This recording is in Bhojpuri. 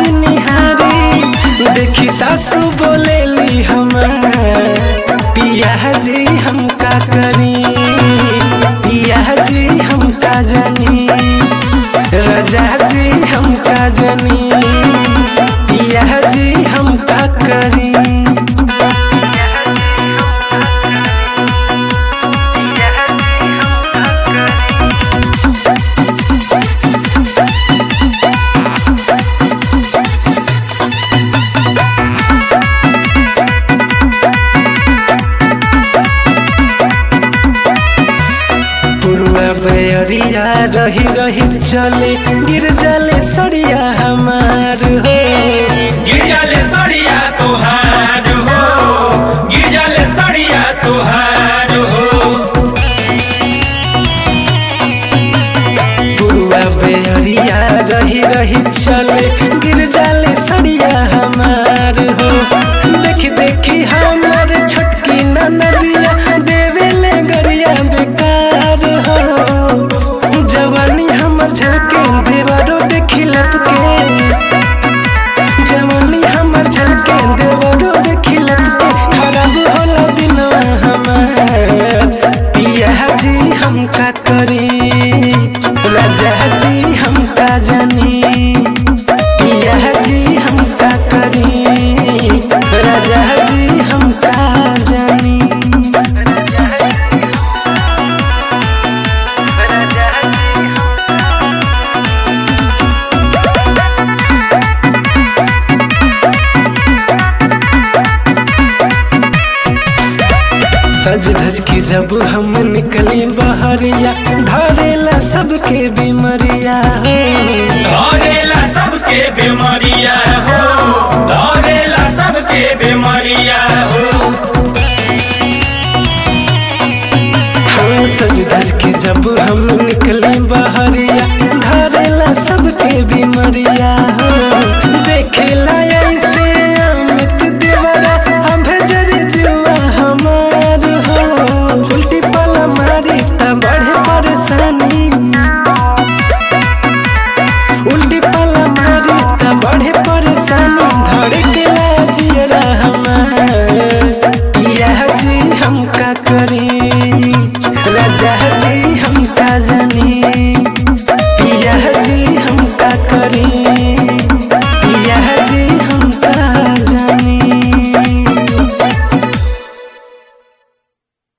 जी निहारी देखी सासू बोलेली हमार पिया जी हम का करी पिया जी हम का जानी राजा जी हम का जानी पिया जी हम का करी पुरुआ बेअरिया रही रही चले गिर जाले सड़िया हमार हो गिरजाले सड़िया तोहार हो गिरजाले सड़िया तोहार हो पुरुआ बेअरिया रही रही चले गिर जाले सड़िया हमार हो देखी देखी हमार छोटकी नदिया देवेले गरिया बेकार हो जवानी हमर झलके देवरो देखी लपके जवानी हमर झलके देवरो देखी लपके खराब होला दिनवा हमार पिया जी हम का करी राजा जी हम का जानी पिया जी हम का करी राजा जी हम का जानी सज धज के जब हम निकली बहरिया धरेला सबके बीमरिया धरेला सबके बीमारिया हो धरेला सबके बीमारिया हो हाँ सज धज के जब हम निकली बहरिया धरेला सबके बीमरिया हो देखेला ऐसे अमित देवरा हम भेजर जुआ हमार हो उल्टी पाला मारी त बढ़े परेशानी उल्टी पाला मारी त बढ़े परेशानी धड़केला जियरा हमार पिया जी हम का करी राजा जी हम का जानी